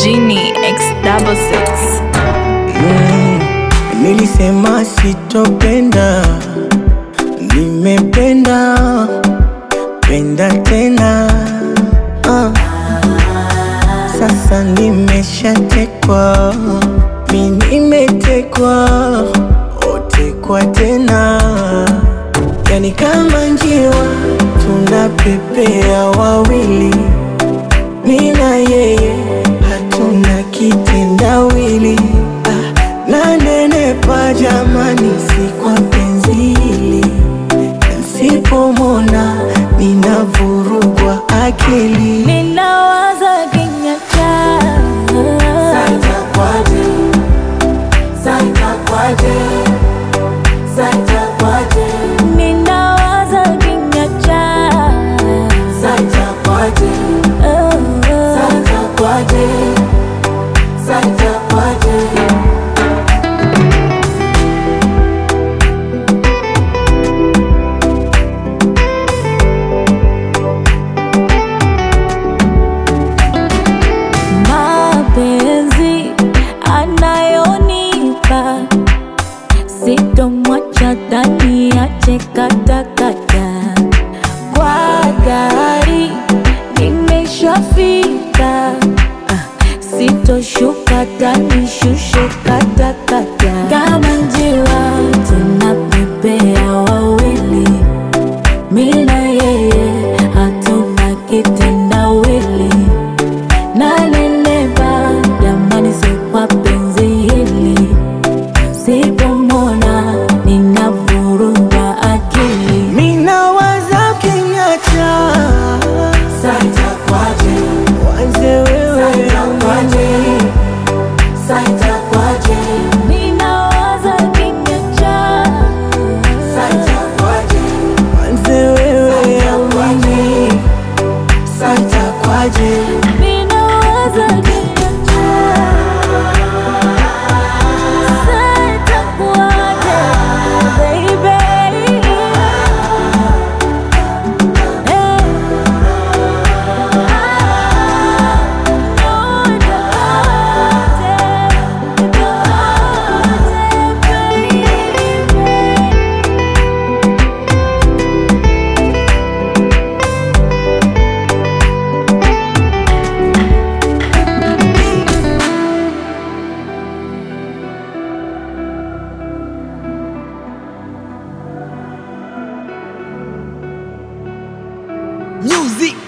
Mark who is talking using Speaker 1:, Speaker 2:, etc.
Speaker 1: Genie X double six.
Speaker 2: Nilisema sitopenda, nimependa penda tena ah. Sasa nimeshatekwa, mi nimetekwa, otekwa tena, yani kama njiwa tunapepea wawili, mi na yeye hatuna kitendawili ah, nanenepa jamani, si kwa penzi hili Nsipomona ninavurugwa akili
Speaker 1: Ninawaza kinywa chako Ninawaza kinywa chako mapenzi anayonipa sitomwacha ndani ache katakata kwa gari nimeshafika Ah, sitoshuka tanishushe katakata kama njiwa tunapepea wawili mina yeye hatuna kitendawili nanenepa jamani, si kwa penzi hili, sipomona ninavurugwa akili.
Speaker 2: Minawaza kinyacha wanze wewe
Speaker 1: Ninawaza kinywa chako
Speaker 2: wanze wewe amini santa kwaje
Speaker 1: Ninawaza kinywa chako Sitakuacha, baby. Eh.
Speaker 2: music